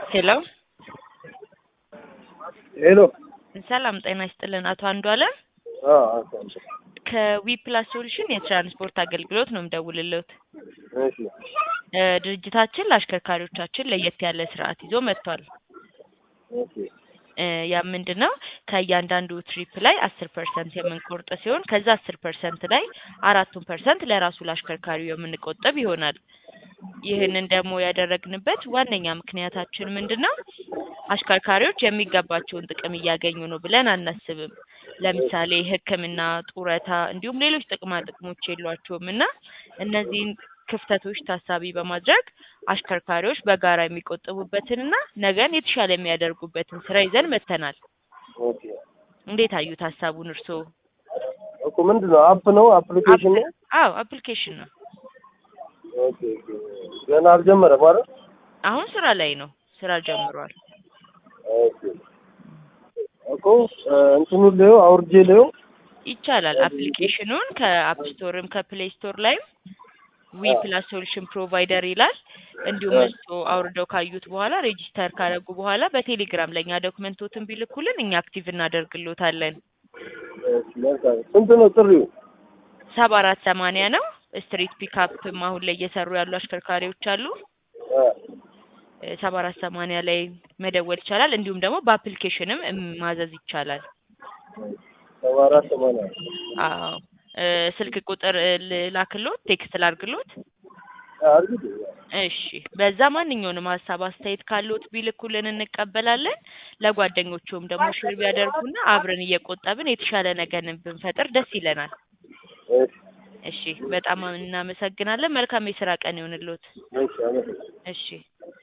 ሄሎ ሄሎ ሰላም ጤና ይስጥልን አቶ አንዱአለም አዎ አዎ ከዊ ፕላስ ሶሉሽን የትራንስፖርት አገልግሎት ነው የምደውልልዎት። እሺ እ ድርጅታችን ለአሽከርካሪዎቻችን ለየት ያለ ስርዓት ይዞ መጥቷል። ኦኬ እ ያ ምንድን ነው ከእያንዳንዱ ትሪፕ ላይ አስር ፐርሰንት የምንቆርጥ ሲሆን ከዛ አስር ፐርሰንት ላይ አራቱን ፐርሰንት ለራሱ ለአሽከርካሪው የምንቆጥብ ይሆናል። ይህንን ደግሞ ያደረግንበት ዋነኛ ምክንያታችን ምንድን ነው? አሽከርካሪዎች የሚገባቸውን ጥቅም እያገኙ ነው ብለን አናስብም። ለምሳሌ ሕክምና፣ ጡረታ እንዲሁም ሌሎች ጥቅማ ጥቅሞች የሏቸውም እና እነዚህን ክፍተቶች ታሳቢ በማድረግ አሽከርካሪዎች በጋራ የሚቆጥቡበትንና ነገን የተሻለ የሚያደርጉበትን ስራ ይዘን መጥተናል። ኦኬ እንዴት አዩት ሀሳቡን እርስዎ? እኮ ምንድን ነው አፕ ነው አፕሊኬሽን ነው? አዎ አፕሊኬሽን ነው። ኦኬ ኦኬ ገና አልጀመረም አይደል? አሁን ስራ ላይ ነው። ስራ ጀምሯል። ኦኬ እኮ እ እንትኑን ላየው አውርጄ ላየው ይቻላል። አፕሊኬሽኑን ከአፕ ስቶርም ከፕሌይ ስቶር ላይም ዊ ፕላስ ሶሉሽን ፕሮቫይደር ይላል። እንዲሁም እሱ አውርደው ካዩት በኋላ ሬጂስተር ካደረጉ በኋላ በቴሌግራም ለእኛ ዶክመንቶትን ቢልኩልን እኛ አክቲቭ እናደርግሎታለን። እሺ መልካም ስንት ነው ጥሪው? ሰባ አራት ሰማንያ ነው። ስትሪት ፒካፕም አሁን ላይ እየሰሩ ያሉ አሽከርካሪዎች አሉ። እ ሰባ አራት ሰማንያ ላይ መደወል ይቻላል። እንዲሁም ደግሞ በአፕሊኬሽንም እም ማዘዝ ይቻላል። ሰባ አራት ሰማንያ አዎ እ ስልክ ቁጥር እ ልላክሎት ቴክስት ላድርግሎት? አርግጥ እሺ በዛ ማንኛውንም ሀሳብ አስተያየት ካለዎት ቢልኩልን እንቀበላለን። ለጓደኞቹም ደግሞ ሼር ቢያደርጉና አብረን እየቆጠብን የተሻለ ነገርን ብንፈጥር ደስ ይለናል። እሺ እሺ በጣም እናመሰግናለን። መልካም የስራ ቀን ይሁንልዎት። እሺ አመሰግናለሁ። እሺ